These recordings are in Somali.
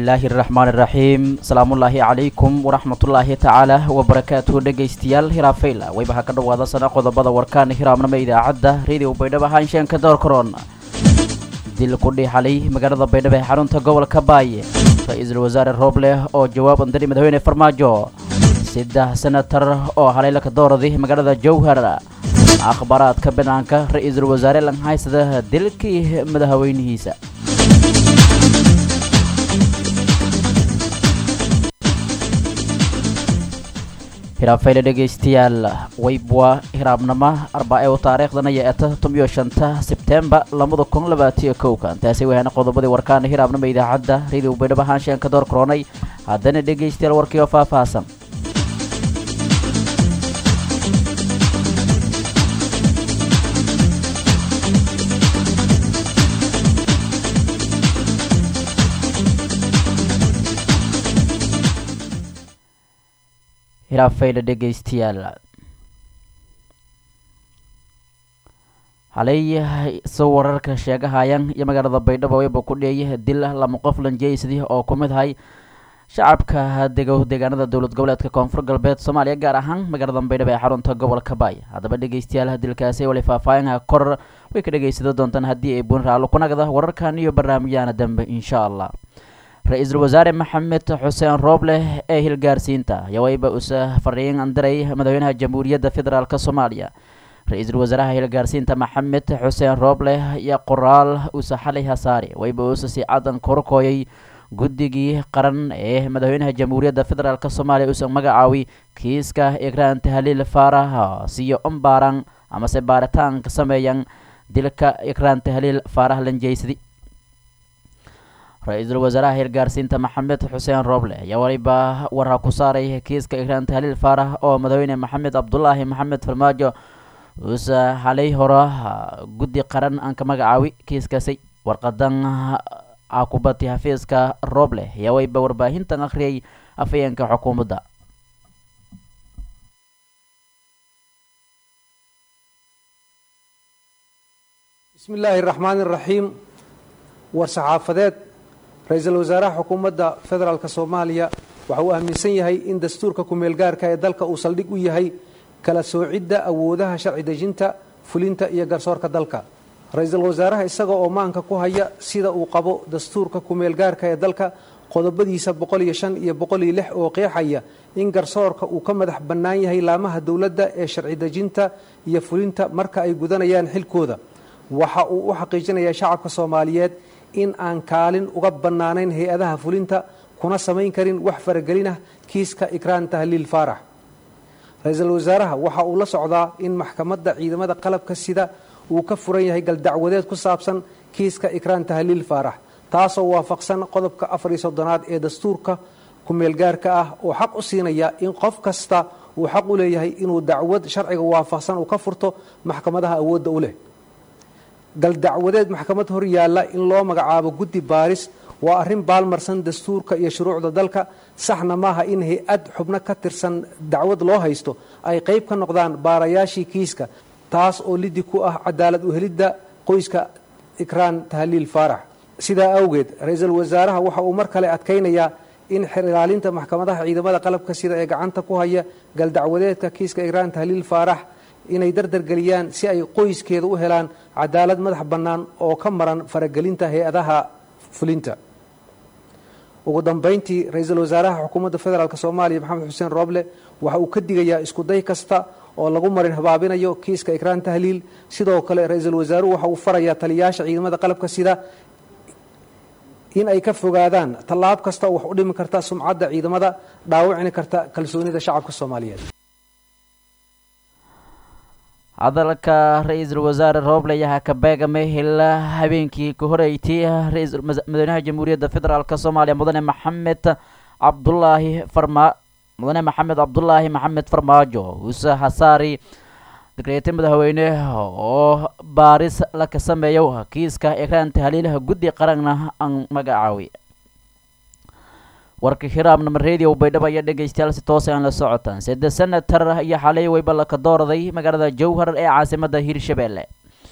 bismillaahi araxmaan iraxiim salaamullaahi calaykum waraxmatullaahi tacaala wabarakaatuhu dhegaystayaal hiraafayla waybaha ka dhowaada sana qodobada warkaan hiraamnama idaacadda radio baydhabo haansheanka doorkaroon dil ku dhiixalay magaalada baydhabo ee xarunta gobolka baaye ra-iisul wasaare roobleh oo jawaab andari madaxweyne farmaajo saddex senatar oo haleylaka dooradi magaalada jowhar akhbaaraadka banaanka ra-iisul wasaare langhaysada dilkii madaxweynihiisa hiraafayla dhegaystayaal waybwa hiraabnama arbaa-e u taariikhdan ayaa eta tomiyo shanta sebtembar labada kun labaatiyo kowka intaasi wahana qodobadii warkaana hiraabnama idaacadda radio baydhabo haansheanka door koronay haddana dhegaystayaal warkii oo faahfaahsan hiraafayla dhegaystayaal halay soo wararka sheegahayaan iyo magaalada baydhabo wayba ku dheeyay dil lama qof lanjeysadii oo ku mid ahay shacabka dego deegaanada dowlad goboleedka koonfur galbeed soomaaliya gaar ahaan magaalada baydhabo ee xarunta gobolka baay haddaba dhegaystayaal dilkaasi wali faahfaahinha kor way ka dhegaysado doontaan haddii ay buun raalo kunagda wararkan iyo barnaamijyaana dambe insha allah ra-iisul wasaare maxamed xuseen roobleh ee hilgaarsiinta ayaa wayba usa fariin andiray madaxweynaha jamhuuriyadda federaalk soomaaliya ra-iisul wasaaraha hilgaarsiinta maxamed xuseen roobleh iyo qoraal usa xalay hasaare wayba usa si cadan korkooyay guddigii qaran ee madaxweynaha jamhuuriyadda federaalk soomaaliya usa magacaawi kiiska ikraan tahliil faarah siyo umbaaran amase baaritaanka sameeyan dilka ikraan tahliil faarah lanjeysadi ra-iisul wasaaraha hilgaarsiinta maxamed xuseen rooble ayaa waliba warha ku saaray kiiska ikraan tahliil faarah oo madaxweyne maxamed cabdulaahi maxamed farmaajo uusa halay hore guddi qaran aan ka magacaawi kiiskaasi warqadan cakubati xafiiska rooble ayaa wayba warbaahintan akhriyay afayeenka xukuumadda bismi illaahi raxmaan iraxiim war saxaafadeed ra-iisul wasaaraha xukuumadda federaalk soomaaliya waxa uu aaminsan yahay in dastuurka ku-meelgaarka ee dalka uu saldhig u yahay kala soocidda awoodaha sharci dejinta fulinta iyo garsoorka dalka ra-iisul wasaaraha isaga oo maanka ku haya sida uu qabo dastuurka ku-meelgaarka ee dalka qodobadiisa boqol iyo shan iyo boqol iyo lix oo qeexaya in garsoorka uu ka madax bannaan yahay laamaha dowladda ee sharci dejinta iyo fulinta marka ay gudanayaan xilkooda waxa uu u xaqiijinayaa shacabka soomaaliyeed in aan kaalin uga bannaanayn hay-adaha fulinta kuna samayn karin wax faragelinah kiiska ikraan tahliil faarax ra-iisul wasaaraha waxa uu la socdaa in maxkamadda ciidamada qalabka sida uu ka furan yahay galdacwadeed ku saabsan kiiska ikraan tahliil faarax taasoo waafaqsan qodobka afar iyo soddonaad ee dastuurka ku-meelgaarka ah oo xaq u siinaya in qof kasta uu xaq u leeyahay inuu dacwad sharciga waafaqsan uu ka furto maxkamadaha awoodda u leh galdacwadeed maxkamad hor yaalla in loo magacaabo guddi baaris waa arrin baalmarsan dastuurka iyo shuruucda dalka saxna maaha in hay-ad xubno ka tirsan dacwad loo haysto ay qayb ka noqdaan baarayaashii kiiska taas oo lidi ku ah cadaalad uhelidda qoyska ikraan tahliil faarax sidaa awgeed ra-iisul wasaaraha waxa uu mar kale adkaynayaa in xer ilaalinta maxkamadaha ciidamada qalabka sida ee gacanta ku haya galdacwadeedka kiiska ikraan tahliil faarax inay dardargeliyaan si ay qoyskeeda u helaan cadaalad madax bannaan oo ka maran faragelinta hay-adaha fulinta ugu dambayntii ra-iisul wasaaraha xukuumadda federaalk soomaaliya maxamed xuseen rooble waxa uu ka digayaa iskuday kasta oo lagu marin habaabinayo kiiska ikraan tahliil sidoo kale ra-iisul wasaaruhu waxa uu farayaa taliyayaasha ciidamada qalabka sida in ay ka fogaadaan tallaab kasta oo wax u dhimi karta sumcadda ciidamada dhaawicni karta kalsoonida shacabka soomaaliyeed hadalka ra-iisul wasaare rooble ayaa ka beegamay ilaa habeenkii ka horeeytay madaxweynaha jamhuuriyadda federaalk soomaaliya mudane maxamed cabdulaahi farma mudane maxamed cabdulaahi maxamed farmaajo uuse hasaari dekreete madaxweyne oo baaris laka sameeyo kiiska ikraan tahliilaha guddi qaranna aan magacaawi warka hiraabnama radio baydhabo ayaa dhegaystayaal si toos aan la socotaan sede senatar iyo xalay wayba laka doorday magaalada jowhar ee caasimada hirshabelle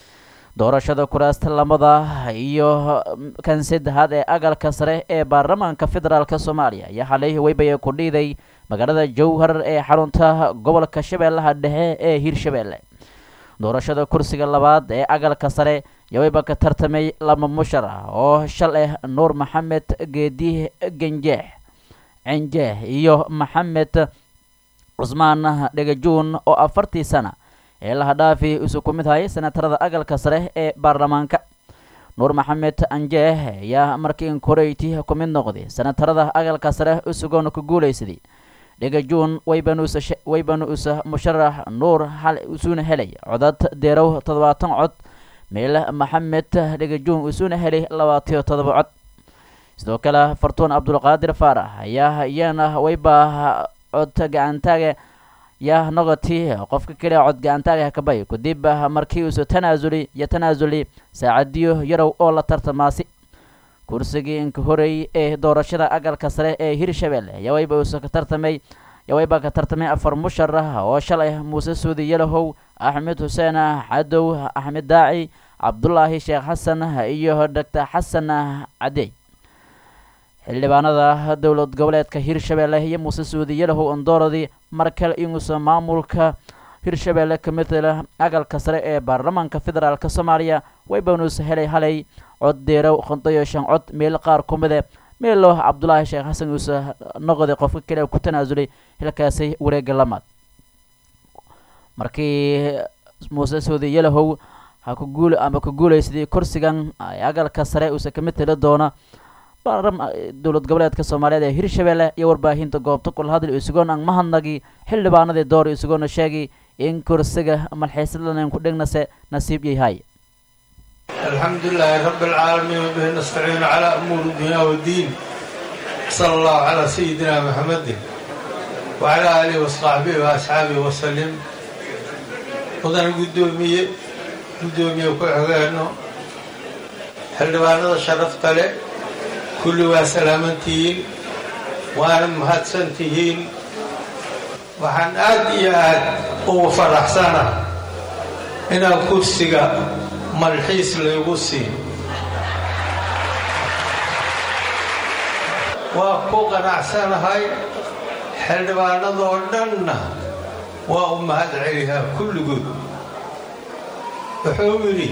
doorashada kuraasta lamada iyo kan saddexaad ee agalka sare ee baarlamaanka federaalk soomaaliya ayaa xalay weybaya ku dhiiday magaalada jowhar ee xarunta gobolka shabeellaha dhexe ee hirshabeelle doorashada kursiga labaad ee agalka sare yaweyba ka tartamay lama mushar ah oo shal ah nuur maxamed geedi genjeex cenjeex iyo maxamed cusmaan dhegajuun oo afartii sana ee lahadhaafi isu ku mid hayay senatarada agalka sare ee baarlamaanka nuur maxamed anjeex ayaa markii inkoreyti ku mid noqday senatarada agalka sare isugoona ku guulaysaday dhegajuun waybanu isa musharax nuur xal isuuna helay codad deerow toddobaatan cod meel maxamed dhegajuun isuuna helay labaatiyo toddoba cod sidoo kale fartuun cabdulqaadir faarax ayaa iyana wayba cod gacantaaga yaa noqoti qofka keliya cod gacantaaga kabay kadib markii uusa tanaasuli iyo tanaasuli saacadiyo yarow oo la tartamaasi kursigii inka horey ee doorashada agalka sare ee hirshabeelle yawayba uusa ka tartamay yawayba ka tartamay afar musharax oo shalay muuse suudi yalahow axmed xuseen cadow axmed daaci cabdulaahi sheekh xasan iyo doctor xasan cadey xildhibaanada dowlad goboleedka hirshabeelle iyo muuse suudi yalahow ondooradii markale inuusa maamulka hirshabeelle ka matela agalka sare ee baarlamaanka federaalk soomaaliya waybanuusa helay halay cod deerow kontayo shan cod meel qaar ku mide meelo cabdulaahi sheekh xasan uusa noqday qofka kale ku tanaasulay hilkaasi wareega lamaad markii muuse suudi yalahow ha ku guul ama ku guulaysaday kursigan agalka sare uusa ka mateli doona dowlad goboleedka soomaaliyeed ee hirshabeelle iyo warbaahinta goobta kulahadl isugoon aan mahadnagi xildhibaanadii door isugoona sheegay in kursiga malxiisadlanan ku dhegnase nasiib yahay الحمد لله رب العالمين وبه نستعين على أمور الدنيا والدين صلى الله على سيدنا محمد وعلى آله وصحبه وأصحابه وسلم وضن قدومية قدومية وكحغانو حلوانا شرفت له كل وسلامتين وأنا مهدسنتين وحن آد يا آد وفرح سنة إن كرسيga malxiis laygu sii waa ku qanacsanahay xildhibaanadoo dhanna waa u mahad celihaa kulligood wuxuu yidhi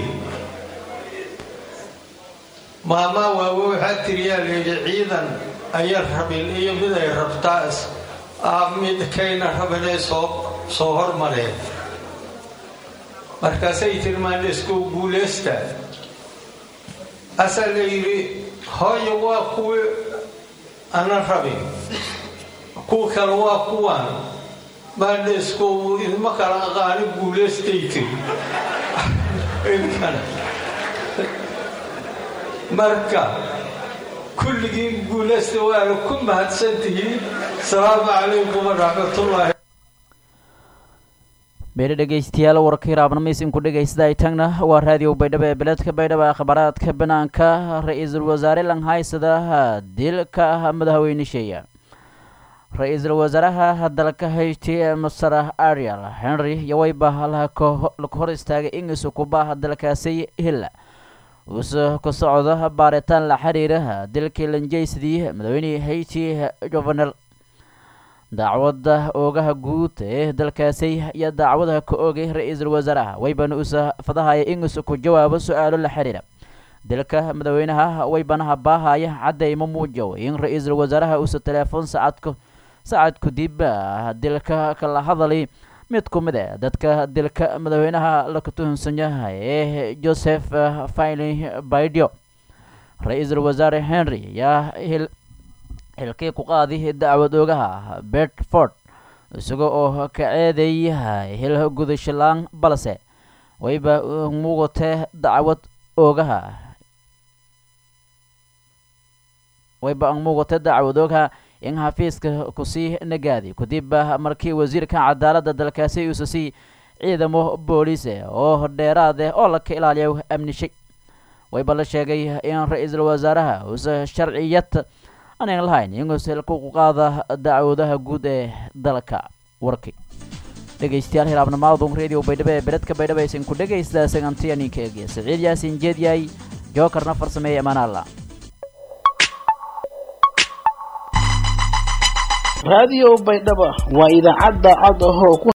maamaa waawe waxaa tiriyaa layidhi ciidan ayan rabin iyo mid ay rabtaa ah mid kayna rabinay soo soo hormareen markaasay tilmaan isku guulaysta asaa la yidhi hooyo waa kuwii ana rabin kuwa kale waa kuwan baadha isku idma kala aqaani guulaystay tiri inkana marka kulligiin guulaysta waana ku mahadsantihiin asalaamu calaykum waraxmatullaahi beele dhegaystayaal warka hiraabnamaysin ku dhegaystaday tagna waa raadiyo baydhabo ee beledka baydhabo akhbaaraadka banaanka ra-iisul wasaare langhaysada dilka madaxweyne sheeya ra-iisul wasaaraha dalka hayti masar ariel henry yawayba laga hor istaagay in isukubaha dalkaasi hilla uuse ku socdo baaritaan la xiriira dilkii lanjaysadii madaxweynihii hayti jovenel dacwadda oogaha guud ee dalkaasi iyo dacwadaha ka oogay ra-iisul wasaaraha waybana usa fadahaya in usa ku jawaabo su-aalo la xiriira dilka madaxweynaha waybanaha baahaya caddayma muujow in ra-iisul wasaaraha usa teleefon sacadku sacad kudib dilka kala hadalay mid ku mid e dadka dilka madaxweynaha laka tuhunsan yahay ee joseph fili baidio ra-iisul wasaare henry yaa xilkii ku qaaday dacwad oogaha bedford isaga oo ka ceedeeyahay hil gudashalaan balse wayba muugatee dacwad oogaha wayba muugatee dacwad oogaha in xafiiska kusii nagaaday kadib markii wasiirka cadaaladda dalkaasi uusa sii ciidamo booliise oo dheeraad eh oo laka ilaaliya amnishay wayba la sheegay in ra-iisul wasaaraha uusa sharciyad aanan lahayn inuusa ku qaada dacwadaha guud ee dalka warkii dhegaystayaal hilaabnamaadun radio baydhabo ee beredka baydhabo aysan ku dhegaysta sagantiyaninkeege siciid yaasin jeedyahay jookarna farsameeye amaanaalla raadiyo baydhaba waa idaacadda cod ahoo ku